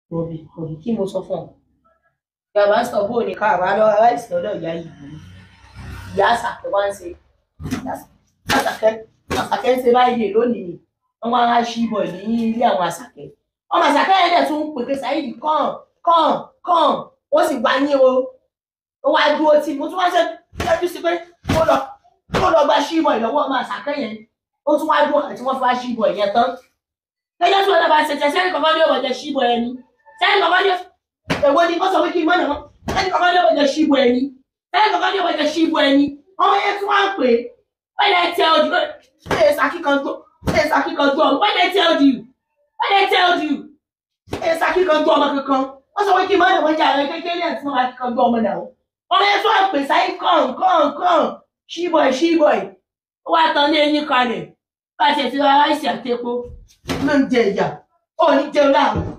Bọ̀bì bọ̀bì kí mo sọ fún ọ. Ìyàbá sọ bó ní ká àbá lọ aláìsí lọ́dọ̀ ìyá yìí. Ìyá àṣàkẹ́ wá ń ṣe. Àṣàkẹ́ àṣàkẹ́ ń ṣe báyìí lè lónìí ni. Wọ́n wá wá ṣí bọ̀ ní ilé àwọn àṣàkẹ́. Ọmọ àṣàkẹ́ yẹn dẹ̀ tún ń pèpè sáyìdì kàn kàn kàn. Ó sì gbá ní o. Ó wá dúró tí mo tún wá ṣe ṣẹ́jú sí pé kó lọ kó lọ gba ṣí bọ̀ ìlọ́wọ́ ọmọ àṣàkẹ́ yẹn. Ó tún wá dúró àti wọ́n fi wá ṣí bọ̀ ìyẹn tán lẹ́jọ́ tí wọ́n lọ bá ṣe tẹ sẹ́ni kankan ní ọ̀wọ̀ jẹ ṣíbọ̀ ẹni sẹ́ni kankan ní èwo ni ó sọ pé kí n mọ̀nà wọn sẹ́ni kankan ní ọ̀wọ̀ jẹ ṣíbọ̀ ẹni sẹ́ni kankan ní ọ̀wọ̀ jẹ ṣíbọ̀ ẹni ọmọ yẹn tí wọ́n ń pè é wọ́n lè tẹ ọdún ṣe é sàkíkan tó ṣe é sàkíkan tó ọmọ wọ́n lè tẹ ọdún wọ́n lè tẹ ọdún ṣe é sàkíkan tó ọmọ kankan wọ́n sọ pé kí n mọ̀nà wọn jà rẹ kékeré àti wọn máa kíkan tó ọmọ náà ọmọ yẹn tí wọ́n ń pè sáyé kàn kàn kàn ṣíbọ̀ ṣíbọ̀ ó wá tán ní eyín kalẹ̀ bá a ṣe ti ra ráìsì àti epo ló ń jẹ ìyà ó ní jẹun láàrú